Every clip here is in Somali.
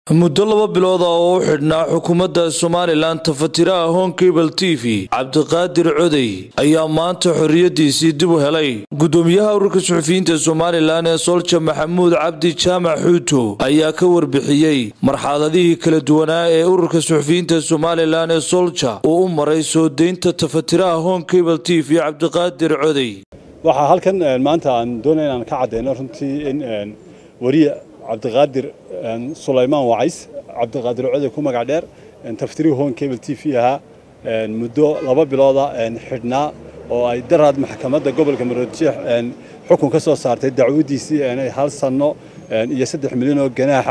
muddo laba bilood ah oo u xidhnaa xukuumadda somalilan tafatiraha honkebel t v cabdiqaadir codey ayaa maanta xorriyaddiisii dib u helay guddoomiyaha ururka suxufiyiinta somalilan ee solja maxamuud cabdi jaamac xuuto ayaa ka warbixiyey marxaladihii kala duwanaa ee ururka suxufiyiinta somalilan ee solja uu u maray soo deynta tafatiraha honkebel t v cabdiqaadir codey waxaa halkan maanta aan doonaya inaan ka caddeyno runtii in wariye cabdiqaadir sulaymaan wacays cabdiqaadir code ku magac dheer taftiri hon cable t v ahaa muddo laba bilooda xidhnaa oo ay daraad maxkamadda gobolka maroodijeex xukun ka soo saartay dacwadiisii inay hal sanno iyo saddex milyan oo ganaaxa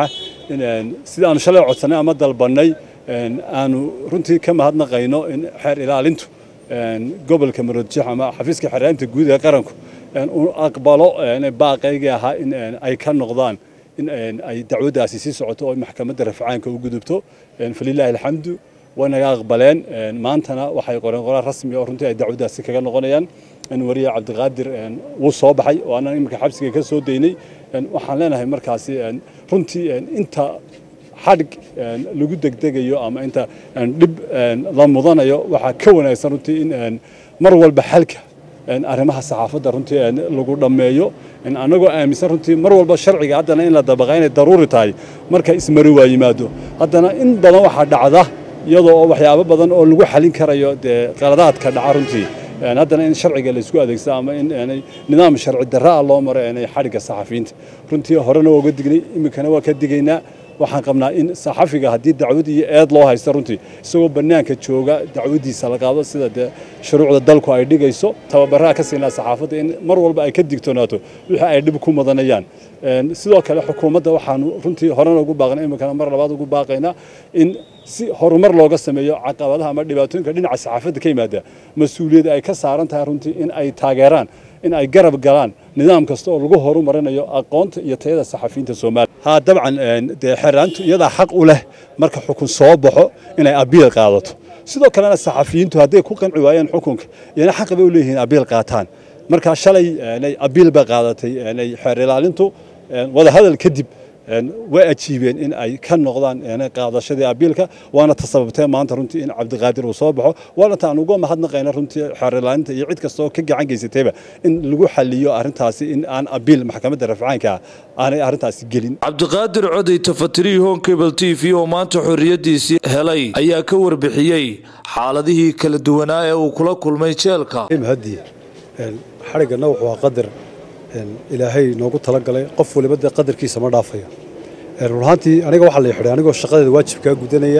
sida aanu shalay codsannay ama dalbannay aanu runtii ka mahadnaqayno in xeer ilaalintu gobolka maroodijeex ama xafiiska xeeraalinta guud ee qaranku uu aqbalo baaqaygii ahaa in ay ka noqdaan in ay dacwaddaasi sii socoto oo maxkamadda rafcaanka u gudubto falilaahi alxamdu way naga aqbaleen maantana waxay qoreen qoraal rasmi oo runtii ay dacwaddaasi kaga noqonayaan in wariye cabdiqaadir wuu soo baxay oo annan iminka xabsiga ka soo daynay waxaan leenahay markaasi runtii inta xadhig lagu degdegayo ama inta dhib la mudanayo waxaa ka wanaagsan runtii in mar walba xalka arrimaha saxaafadda runtii lagu dhammeeyo annagoo aaminsan runtii mar walba sharciga haddana in la dabaqa inay daruuri tahay marka ismari waa yimaado haddana in badan waxaa dhacda iyadoo waxyaabo badan oo lagu xalin karayo dee qaladaadka dhaca runtii haddana in sharciga laysku adeegsado ama in nidaam sharci darra ah loo maro inay xadhigga saxafiyiinta runtii horena waa uga dignay iminkana waa ka digaynaa waxaan qabnaa in saxafiga haddii dacwad iyo eed loo haysto runtii isagoo bannaanka jooga dacwadiisa la qaado sida dee shuruucda dalku ay dhigayso tababaraha ka siinaa saxaafadda in mar walba ay ka digtoonaato wixii ay dhib ku mudanayaan sidoo kale xukuumadda waxaanu runtii horena ugu baaqnay iminkana mar labaad ugu baaqaynaa in si horumar looga sameeyo caqabadaha ama dhibaatooyinka dhinaca saxaafadda ka yimaada mas-uuliyadda ay ka saaran tahay runtii in ay taageeraan in ay garab galaan nidaam kasta oo lagu horumarinayo aqoonta iyo tayada saxafiyiinta soomaaliya haa dabcan dee xeeraantu iyadaa xaq u leh marka xukun soo baxo inay abiil qaadato sidoo kalena saxafiyiintu hadday ku qanci waayeen xukunka iyana xaq bay u leeyihiin abiil qaataan marka shalay abiil bay qaadatay xeer ilaalintu wadahadal kadib way ajiibeen in ay ka noqdaan qaadashadii abiilka waana ta sababtee maanta runtii in cabdiqaadir uu soo baxo waana ta aan uga mahadnaqayna runtii xeerilaalinta iyo cid kasta oo ka gacan geysatayba in lagu xaliyo arrintaasi in aan abiil maxkamadda rafcaanka aanay arrintaasi gelin cabdiqaadir codey tafatirihii honkebel t v oo maanta xorriyaddiisii helay ayaa ka warbixiyey xaaladihii kala duwanaa ee uu kula kulmay jeelka hadiye xadhiggana wuxuu aa qadar ilaahay noogu talagalay qof waliba dee qadarkiisa ma dhaafayo run ahaantii aniga waxaa la xidhay anigoo shaqadeeda waajibkaa gudanaya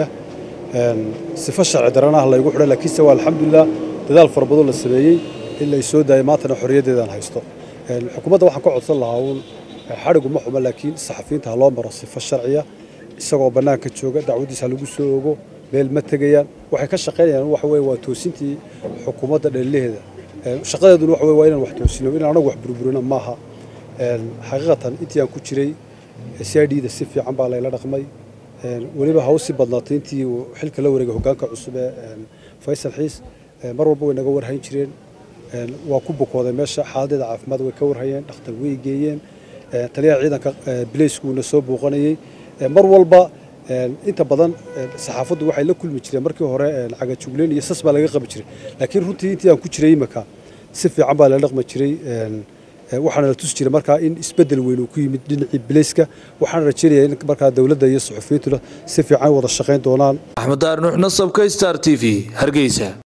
sifo sharci darana ah laygu xidhay laakiinse waa alxamdulilah dadaal fara badan la sameeyey in lay soo daayay maantana xorriyaddeedaan haysto xukuumadda waxaan ka codsan lahaa uun xadhigu ma xumo laakiin saxafiyiinta ha loo maro sifo sharciya isagoo bannaanka jooga dacwaddiisa ha lagu soo ogo meel ma tegayaan waxay ka shaqaynayaan waxa weye waa toosintii xukuumadda dhalilaheeda shaqadeeduna waxa waa inaan wax toosino inaan anagu wax burburino maaha xaqiiqatan intii aan ku jiray c i d da si fiican baa layla dhaqmay weliba ha u sii badnaatay intii uu xilka la wareegay hoggaanka cusub ee faysal xiis mar walba way naga warhayn jireen waa ku bukooday meesha xaaladeeda caafimaad way ka warhayeen dhakhtar way geeyeen taliyaha ciidanka bilayskuuna soo booqanayey mar walba inta badan saxaafaddu waxay la kulmi jireen markii hore cagajugleyn iyo sas baa laga qabi jiray laakiin runtii intii aan ku jiray imika si fiican baa la dhaqmi jiray waxaana la tusi jiray markaa in isbeddel weyn uu ku yimid dhinacii bilayska waxaana rajeynaya in markaa dowladda iyo suxufiyiintuna si fiican wada shaqayn doonaan axmed daar nuux nasabka star t v hargeysa